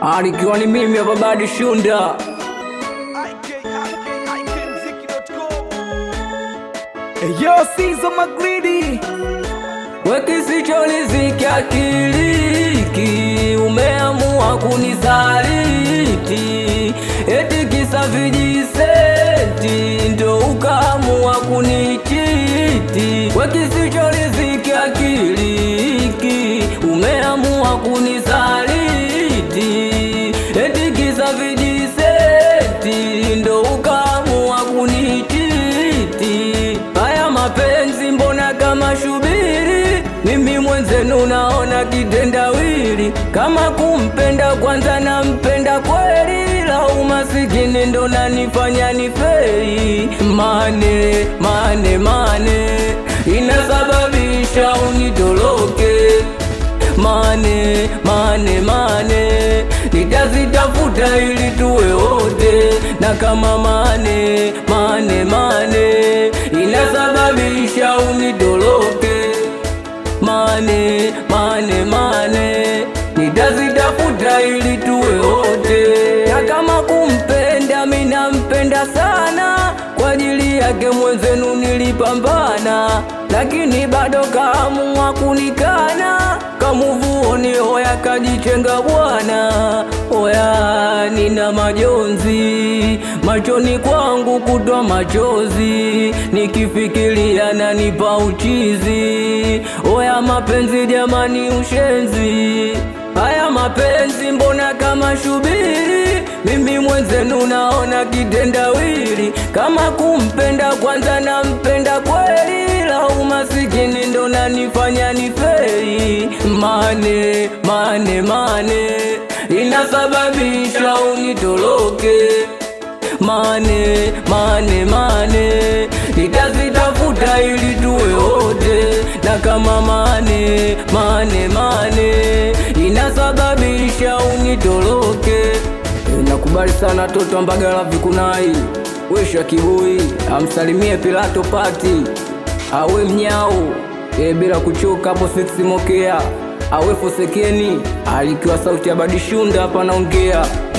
alikiwa ni mimi hapa Badi Shunda. Yo, Sizo Magridi Wekisicholizikia kiliki, umeamua kunisaliti, eti kisa vijisenti, ndo ukaamua kunichiti. Wekisicholizikia kiliki, umeamua kunisaliti, eti kisa vijisenti, ndo ukaamua kunichiti. Haya mapenzi mbona kama shubiri, mimi mwenzenu naona kitendawili. Kama kumpenda kwanza nampenda kweli, la umasikini ndo nanifanya niferi. Mane mane mane inasababisha unitoroke mane mane mane nitazitafuta ili tuwe wote, na kama mane mane mane inasababisha unitoroke mane mane mane nitazitafuta ili tuwe wote, na kama kumpenda mi nampenda sana, kwa ajili yake mwenzenu nilipambana, lakini bado kaamua kunikana, kamuvuoni hoya kajichenga bwana. Oya, nina majonzi machoni kwangu kutwa machozi, nikifikiria nanipa uchizi. Oya mapenzi jamani, ushenzi haya mapenzi mbona kama shubiri, mimi mwenzenu naona kitendawili. Kama kumpenda kwanza nampenda kweli, la umasikini ndo nanifanya niferi. Mane mane mane inasababisha unitoroke mane mane mane nitazitafuta ili tuwe wote, na kama mane mane mane inasababisha unitoroke. E, nakubali sana toto Mbagala Vikunai, wesha kibui amsalimie Pilato Pati awe mnyau e, bila kuchoka hapo seksi mokea awe fosekeni alikiwa sauti ya Badishunda hapa naongea